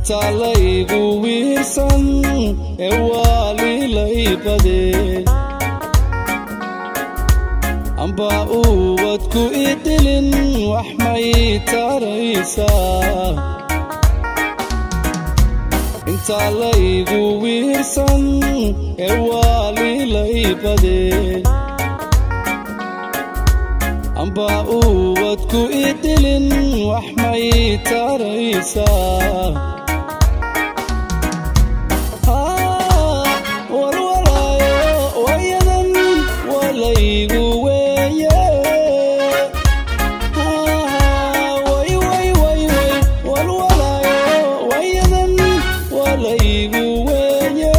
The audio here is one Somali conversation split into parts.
intaa laygu wiirsan ee waalilay badee amba uwadku idilin wax may taraysaa intaa laygu wiirsan ee waalilay badee amba uwadku idilin wax may taraysaa walwalaayo wayadan walaygu weeye walwalaayo wayadan walaygu weeye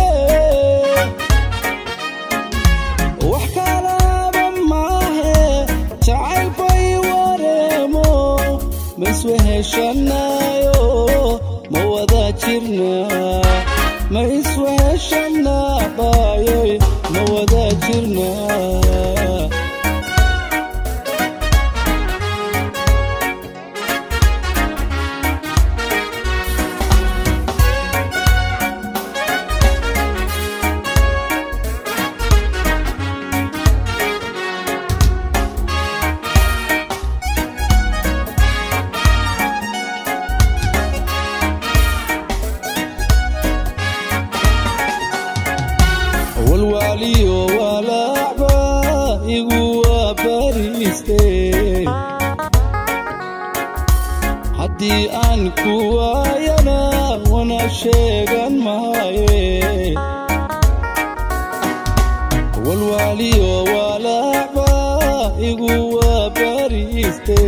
wax kalaba maahe jacayl bay wareemo maisweheshanayo ma wada jirnaa ma isweheshanaa baayoy ma wada jirnaa walwaaliyo walaacba igu waabariiste haddii aan ku waayana wana sheegan maaye walwaaliyo walaacba igu waabariiste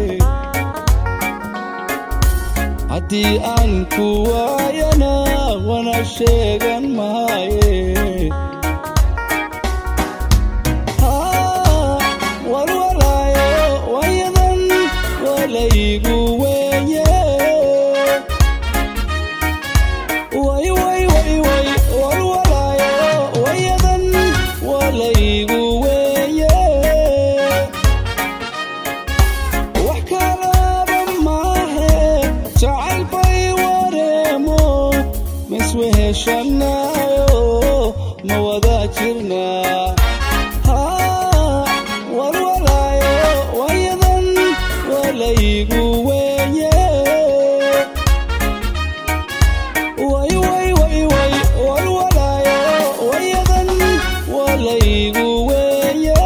haddii aan ku waayana wana sheegan maaye walwalaayo wayadan walaygu weeye walwalaayo wayadan walaygu weeye wax kalaba maahe jacayl bay wareemo maisweheshanayo ma wada jirnaa walwalaayo wayadan walaygu weeye walwalaayo wayadan walaygu weeye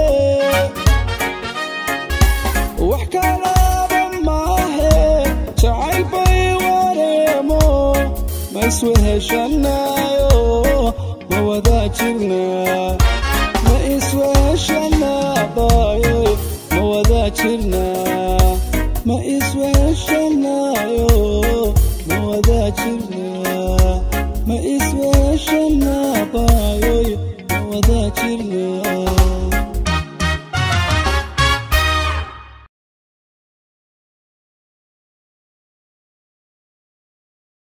wax kalaba maahe jacayl bay wareemo ma isweheshanayo ma wada jirnaa ma isweheshanaa baayo ma wada jirnaa ma isweheshanayo ma wada jirnaa ma isweheshanaa baayoy ma wada jirnaa